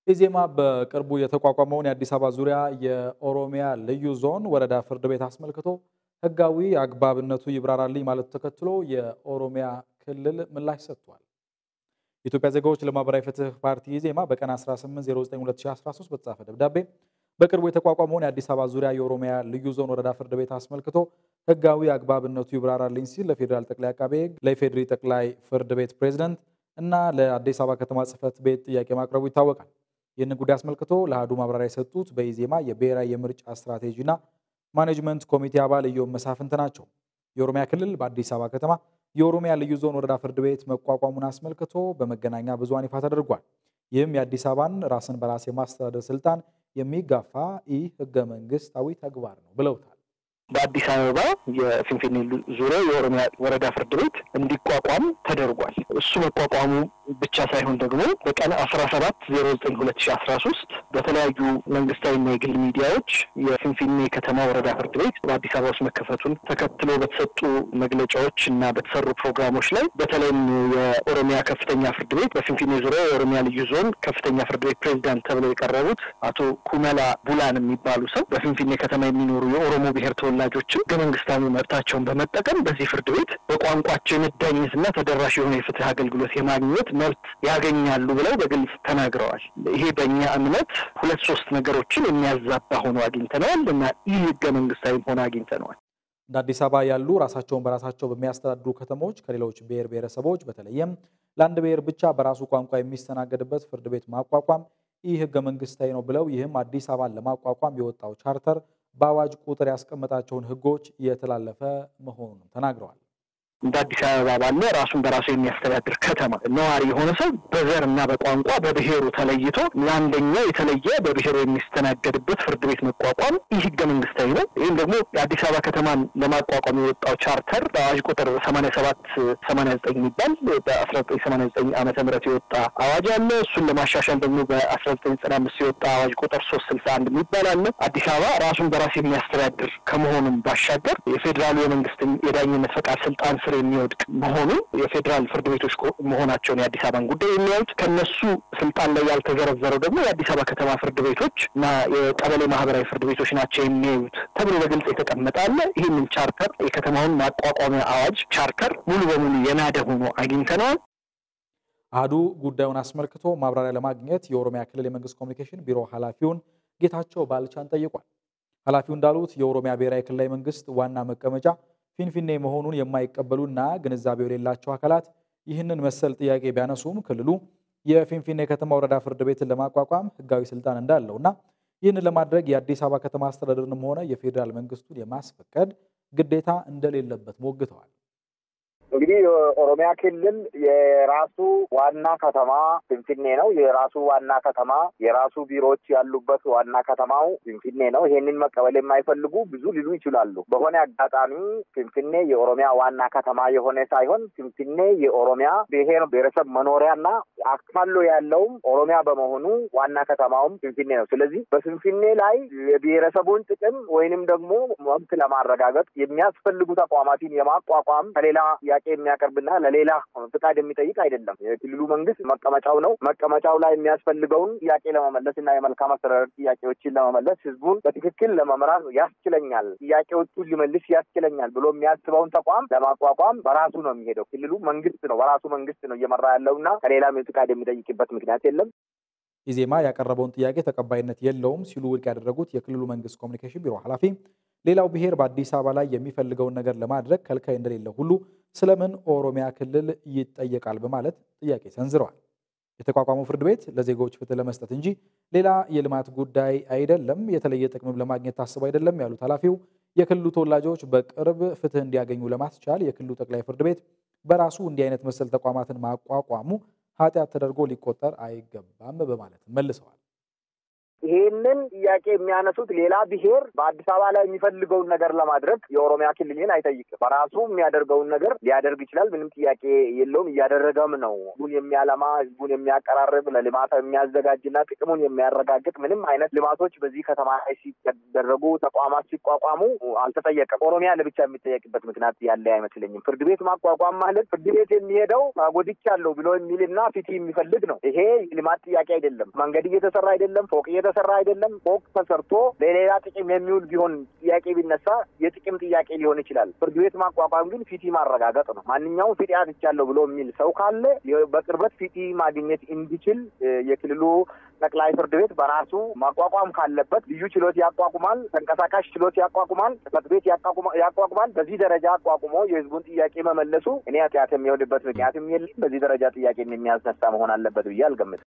ኢዜማ በቅርቡ የተቋቋመውን የአዲስ አበባ ዙሪያ የኦሮሚያ ልዩ ዞን ወረዳ ፍርድ ቤት አስመልክቶ ሕጋዊ አግባብነቱ ይብራራልኝ ማለቱ ተከትሎ የኦሮሚያ ክልል ምላሽ ሰጥቷል። የኢትዮጵያ ዜጎች ለማህበራዊ ፍትህ ፓርቲ ኢዜማ በቀን 18/09/2013 በተጻፈ ደብዳቤ በቅርቡ የተቋቋመውን የአዲስ አበባ ዙሪያ የኦሮሚያ ልዩ ዞን ወረዳ ፍርድ ቤት አስመልክቶ ሕጋዊ አግባብነቱ ይብራራልኝ ሲል ለፌዴራል ጠቅላይ አቃቤ ሕግ፣ ለኢፌዴሪ ጠቅላይ ፍርድ ቤት ፕሬዝደንት እና ለአዲስ አበባ ከተማ ጽህፈት ቤት ጥያቄ ማቅረቡ ይታወቃል። ይህንን ጉዳይ አስመልክቶ ለአህዱ ማብራሪያ የሰጡት በኢዜማ የብሔራዊ የምርጫ ስትራቴጂና ማኔጅመንት ኮሚቴ አባል እዮም መሳፍንት ናቸው። የኦሮሚያ ክልል በአዲስ አበባ ከተማ የኦሮሚያ ልዩ ዞን ወረዳ ፍርድ ቤት መቋቋሙን አስመልክቶ በመገናኛ ብዙሃን ይፋ ተደርጓል። ይህም የአዲስ አበባን ራስን በራስ የማስተዳደር ስልጣን የሚጋፋ ኢ ህገ መንግስታዊ ተግባር ነው ብለውታል። በአዲስ አበባ የፊንፊኔ ዙሪያ የኦሮሚያ ወረዳ ፍርድ ቤት እንዲቋቋም ተደርጓል። እሱ መቋቋሙ ብቻ ሳይሆን ደግሞ በቀን አስራ ሰባት ዜሮ ዘጠኝ ሁለት ሺ አስራ ሶስት በተለያዩ መንግስታዊና የግል ሚዲያዎች የፊንፊኔ ከተማ ወረዳ ፍርድ ቤት በአዲስ አበባ ውስጥ መከፈቱን ተከትሎ በተሰጡ መግለጫዎች እና በተሰሩ ፕሮግራሞች ላይ በተለይም የኦሮሚያ ከፍተኛ ፍርድ ቤት በፊንፊኔ ዙሪያ የኦሮሚያ ልዩ ዞን ከፍተኛ ፍርድ ቤት ፕሬዚዳንት ተብለው የቀረቡት አቶ ኩመላ ቡላን የሚባሉ ሰው በፊንፊኔ ከተማ የሚኖሩ የኦሮሞ ብሔር ተወላጆችን ህገ መንግስታዊ መብታቸውን በመጠቀም በዚህ ፍርድ ቤት በቋንቋቸው የመዳኘትና ተደራሽ የሆነ የፍትህ አገልግሎት የማግኘት መብት ያገኛሉ ብለው በግልጽ ተናግረዋል። ይሄ በእኛ እምነት ሁለት ሶስት ነገሮችን የሚያዛባ ሆኖ አግኝተነዋል እና ይህ ህገ መንግስታዊ ሆኖ አግኝተነዋል። እንደ አዲስ አበባ ያሉ ራሳቸውን በራሳቸው በሚያስተዳድሩ ከተሞች ከሌሎች ብሔር ብሔረሰቦች በተለይም ለአንድ ብሔር ብቻ በራሱ ቋንቋ የሚስተናገድበት ፍርድ ቤት ማቋቋም ይህ ህገ መንግስታዊ ነው ብለው ይህም አዲስ አበባን ለማቋቋም የወጣው ቻርተር በአዋጅ ቁጥር ያስቀመጣቸውን ህጎች የተላለፈ መሆኑንም ተናግረዋል። እንደ አዲስ አበባ ባለ ራሱን በራሱ የሚያስተዳድር ከተማ ነዋሪ የሆነ ሰው በዘር እና በቋንቋ በብሔሩ ተለይቶ ለአንደኛው የተለየ በብሔሩ የሚስተናገድበት ፍርድ ቤት መቋቋም ይህ ህገ መንግስታዊ ነው። ይህም ደግሞ የአዲስ አበባ ከተማን ለማቋቋም የወጣው ቻርተር በአዋጅ ቁጥር ሰማንያ ሰባት ሰማንያ ዘጠኝ የሚባል በአስራ ዘጠኝ ሰማንያ ዘጠኝ ዓመተ ምህረት የወጣ አዋጅ አለ። እሱን ለማሻሻል ደግሞ በአስራ ዘጠኝ ዘጠና አምስት የወጣ አዋጅ ቁጥር ሶስት ስልሳ አንድ የሚባል አለ። አዲስ አበባ ራሱን በራስ የሚያስተዳድር ከመሆኑም ባሻገር የፌዴራሉ የመንግስት የዳኝነት ፈቃድ ስልጣን ስር የሚወድቅ መሆኑ የፌዴራል ፍርድ ቤቶች መሆናቸውን የአዲስ አበባን ጉዳይ የሚያዩት ከነሱ ስልጣን ላይ ያልተዘረዘረው ደግሞ የአዲስ አበባ ከተማ ፍርድ ቤቶች እና የቀበሌ ማህበራዊ ፍርድ ቤቶች ናቸው የሚያዩት ተብሎ በግልጽ የተቀመጠ አለ። ይህንን ቻርተር የከተማውን ማቋቋሚያ አዋጅ ቻርተር ሙሉ በሙሉ የናደ ሆኖ አግኝተነዋል። አህዱ ጉዳዩን አስመልክቶ ማብራሪያ ለማግኘት የኦሮሚያ ክልል የመንግስት ኮሚኒኬሽን ቢሮ ኃላፊውን ጌታቸው ባልቻን ጠይቋል። ኃላፊው እንዳሉት የኦሮሚያ ብሔራዊ ክልላዊ መንግስት ዋና መቀመጫ ፊንፊኔ መሆኑን የማይቀበሉና ግንዛቤው የሌላቸው አካላት ይህንን መሰል ጥያቄ ቢያነሱም ክልሉ የፊንፊኔ ከተማ ወረዳ ፍርድ ቤትን ለማቋቋም ህጋዊ ስልጣን እንዳለውና ይህንን ለማድረግ የአዲስ አበባ ከተማ አስተዳደርንም ሆነ የፌዴራል መንግስቱን የማስፈቀድ ግዴታ እንደሌለበት ሞግተዋል። እንግዲህ የኦሮሚያ ክልል የራሱ ዋና ከተማ ፊንፊኔ ነው። የራሱ ዋና ከተማ የራሱ ቢሮዎች ያሉበት ዋና ከተማው ፊንፊኔ ነው። ይሄንን መቀበል የማይፈልጉ ብዙ ሊሉ ይችላሉ። በሆነ አጋጣሚ ፊንፊኔ የኦሮሚያ ዋና ከተማ የሆነ ሳይሆን ፊንፊኔ የኦሮሚያ ብሔር ብሔረሰብ መኖሪያና አካሎ ያለውም ኦሮሚያ በመሆኑ ዋና ከተማውም ፊንፊኔ ነው። ስለዚህ በፊንፊኔ ላይ የብሔረሰቡን ጥቅም ወይንም ደግሞ መብት ለማረጋገጥ የሚያስፈልጉ ተቋማትን የማቋቋም ከሌላ ጥያቄ የሚያቀርብና ለሌላ ፍቃድ የሚጠይቅ አይደለም። የክልሉ መንግስት መቀመጫው ነው። መቀመጫው ላይ የሚያስፈልገውን ጥያቄ ለመመለስ እና የመልካም አስተዳደር ጥያቄዎችን ለመመለስ ህዝቡን በትክክል ለመምራት ያስችለኛል፣ ጥያቄዎቹን ሊመልስ ያስችለኛል ብሎ የሚያስበውን ተቋም ለማቋቋም በራሱ ነው የሚሄደው። ክልሉ መንግስት ነው፣ በራሱ መንግስት ነው እየመራ ያለውና ከሌላም ፍቃድ የሚጠይቅበት ምክንያት የለም። ኢዜማ ያቀረበውን ጥያቄ ተቀባይነት የለውም ሲሉ ውድቅ ያደረጉት የክልሉ መንግስት ኮሚኒኬሽን ቢሮ ኃላፊ ሌላው ብሔር በአዲስ አበባ ላይ የሚፈልገውን ነገር ለማድረግ ከልካይ እንደሌለ ሁሉ ስለምን ኦሮሚያ ክልል ይጠየቃል በማለት ጥያቄ ሰንዝረዋል። የተቋቋመው ፍርድ ቤት ለዜጎች ፍትህ ለመስጠት እንጂ ሌላ የልማት ጉዳይ አይደለም፣ የተለየ ጥቅምም ለማግኘት ታስቦ አይደለም ያሉት ኃላፊው የክልሉ ተወላጆች በቅርብ ፍትህ እንዲያገኙ ለማስቻል የክልሉ ጠቅላይ ፍርድ ቤት በራሱ እንዲህ አይነት መሰል ተቋማትን ማቋቋሙ ኃጢአት ተደርጎ ሊቆጠር አይገባም በማለት መልሰዋል። ይሄንን ጥያቄ የሚያነሱት ሌላ ብሔር በአዲስ አበባ ላይ የሚፈልገውን ነገር ለማድረግ የኦሮሚያ ክልልን አይጠይቅም። በራሱ የሚያደርገውን ነገር ሊያደርግ ይችላል። ምንም ጥያቄ የለውም። እያደረገም ነው። ህዝቡን የሚያለማ ህዝቡን የሚያቀራርብ ለልማት የሚያዘጋጅና ጥቅሙን የሚያረጋግጥ ምንም አይነት ልማቶች በዚህ ከተማ ላይ ሲደረጉ ተቋማት ሲቋቋሙ አልተጠየቀም። ኦሮሚያ ለብቻ የሚጠየቅበት ምክንያት ያለ አይመስለኝም። ፍርድ ቤት ማቋቋም ማለት ፍርድ ቤት የሚሄደው ጎድቻለሁ ብሎ የሚልና ፊት የሚፈልግ ነው። ይሄ ልማት ጥያቄ አይደለም። መንገድ እየተሰራ አይደለም። ፎቅ እየተሰራ አይደለም። ፎቅ ተሰርቶ ለሌላ ጥቅም የሚውል ቢሆን ጥያቄ ቢነሳ የጥቅም ጥያቄ ሊሆን ይችላል። ፍርድ ቤት ማቋቋም ግን ፊቲ ማረጋገጥ ነው። ማንኛውም ፊት አጥቻለሁ ብሎ የሚል ሰው ካለ በቅርበት ፊቲ ማግኘት እንዲችል የክልሉ ጠቅላይ ፍርድ ቤት በራሱ ማቋቋም ካለበት ልዩ ችሎት ያቋቁማል። ተንቀሳቃሽ ችሎት ያቋቁማል። ጽሕፈት ቤት ያቋቁማል። በዚህ ደረጃ አቋቁሞ የህዝቡን ጥያቄ መመለሱ እኔ ኃጢአት የሚሆንበት ምክንያትም የለም። በዚህ ደረጃ ጥያቄ የሚያስነሳ መሆን አለበት ብዬ አልገምትም።